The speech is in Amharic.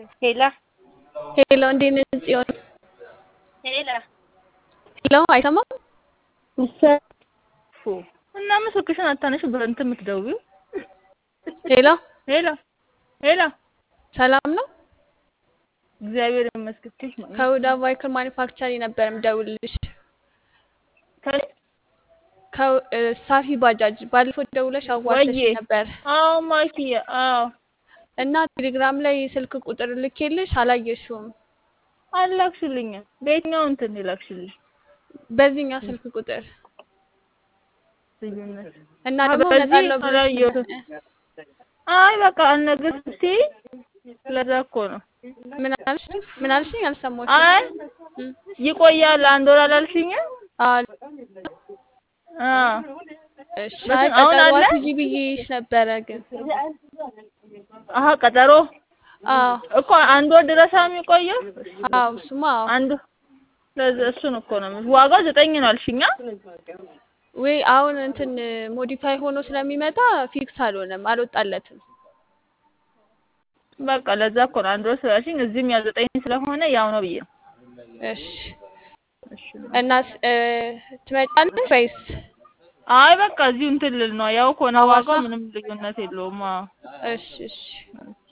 ሄላ ሄሎ እንዴት ነሽ ጽዮን? ሄላ ሄሎ አይሰማም? ፉ እና ምን ስልክሽን አታነሺ በእንትን የምትደውይው? ሄሎ ሄላ ሄላ ሰላም ነው? እግዚአብሔር ይመስገን። ትሽ ነው ከሁዳ ቫይክል ማኒፋክቸሪንግ ነበር የምደውልልሽ። ከ- ከው- እ፣ ሳፊ ባጃጅ ባለፈው ደውለሽ አዋርተሽ ወዬ ነበር አዎ ማኪዬ አዎ እና ቴሌግራም ላይ ስልክ ቁጥር ልኬልሽ አላየሽውም። አላክሽልኝም። በየትኛው እንትን ይላክሽልኝ? በዚህኛው ስልክ ቁጥር ልዩነት እና አ ደግሞ በዚህ እመጣለሁ ብለሽ አላየሁትም። አይ በቃ አልነግርም ስትይ ለዛ እኮ ነው። ምን አልሽ? ምን አልሽኝ? አልሰማሁሽም። አይ እም፣ ይቆያል አንድ ወር አላልሽኝም? አዎ አዎ እሺ። በስንት አይ አሁን ቀጠሮ አለ? አትይዢ ብዬሽ ነበረ ግን አሀ ቀጠሮ አዎ እኮ አንድ ወር ድረስ ነው የሚቆየው። አዎ እሱማ አዎ አንዱ ለዛ እሱን እኮ ነው የምልሽ። ዋጋው ዘጠኝ ነው አልሽኛ? ወይ አሁን እንትን ሞዲፋይ ሆኖ ስለሚመጣ ፊክስ አልሆነም፣ አልወጣለትም። በቃ ለዛ እኮ ነው አንድ ወር ስላልሽኝ እዚህም ያው ዘጠኝ ስለሆነ ያው ነው ብዬ ነው። እሺ እሺ እና ስ- እ፣ ትመጫለሽ ወይስ አይ በቃ እዚሁ እንትን ልል ነው ያው ከሆነ ሐዋሳ? ዋጋው ምንም ልዩነት የለውም። አዎ እሺ እሺ